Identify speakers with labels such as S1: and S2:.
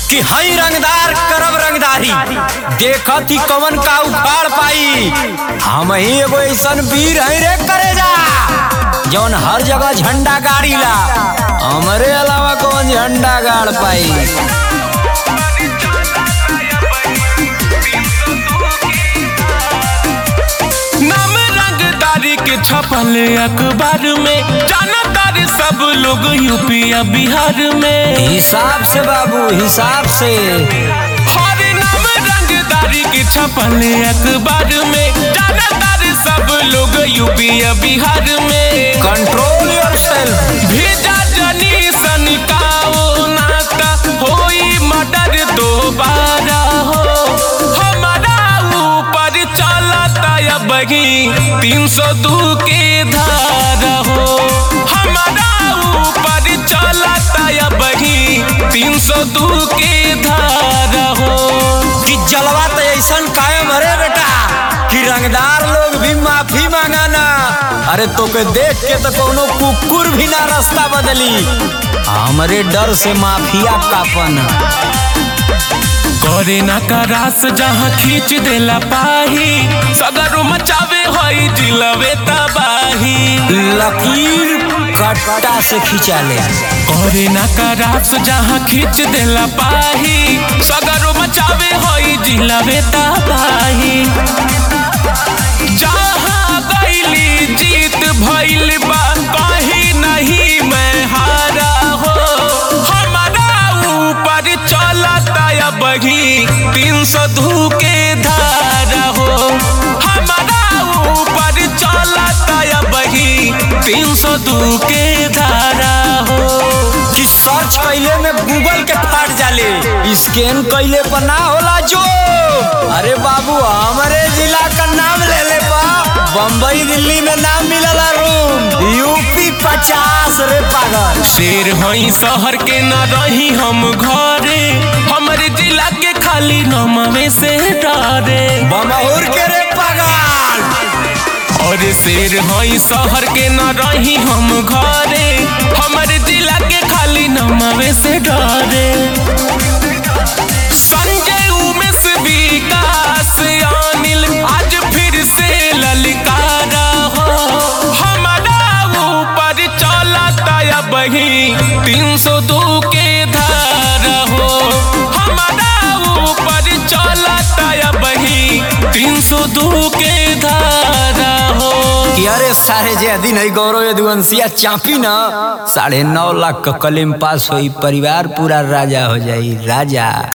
S1: कि हई रंगदार करब रंगदारी देखत ही कवन का उखाड़ पाई हम ही एगो ऐसन वीर है रे करे जा जौन हर जगह झंडा गाड़ी ला हमरे अलावा कौन झंडा गाड़ पाई
S2: नाम रंगदारी के छपल अखबार में जाना तारे सब लोग यूपी या बिहार में
S1: हिसाब से बाबू हिसाब से
S2: हर नाम रंगदारी के छपल अखबार में जाना तारे सब लोग यूपी या बिहार में
S1: कंट्रोल योरसेल्फ
S2: भेजा जनी सनिकाओ नाता होई मर्डर दोबारा हो हमारा ऊपर चलता या बगी तीन सौ दू के धारा हो हमारा ऊपर चलता या बगी तीन सौ दू के धारा हो
S1: कि जलवा तो ऐसन कायम हरे बेटा कि रंगदार लोग भी माफी मांगाना अरे तो के देख के तो कोनो कुकुर भी ना रास्ता बदली हमरे डर से माफिया कापन
S2: करे ना करास जहाँ खींच देला पाही सगरो मचावे हई जिलवे तबाही
S1: लकीर कट्टा से खींचा ले
S2: करे ना करास जहाँ खींच देला पाही सगरो मचावे हई जिलवे तबाही जहाँ गईली जीत भइल बा कहीं नहीं मैं हारा हो हमारा ऊपर चलता या बही तीन सौ धू के धारा हो हमारा ऊपर चलता या बही तीन सौ दू के धारा हो
S1: कि सर्च कैले में गूगल के फाट जाले स्कैन कैले पर ना होला जो अरे बाबू हमारे जिला का नाम ले ले बा बम्बई दिल्ली में नाम मिलला रूम यूपी पचास रे पागल
S2: शेर हई शहर के न रही हम घरे हमरे जिला के खाली नमवे से डरे
S1: बमहुर के रे पागल
S2: और शेर हई शहर के न रही हम घरे हमरे जिला के खाली नमवे से डरे संजय उमेश विकास अनिल आज फिर से ललकारा हो हमारा ऊपर चलता या बही तीन सौ दो के धारा हो हमारा ऊपर चलता या बही तीन सौ दो के धारा हो
S1: कि अरे सारे जे दिन है गौरव यदुवंशिया चापी ना साढ़े नौ लाख का कलेम पास हुई परिवार पूरा राजा हो जाई राजा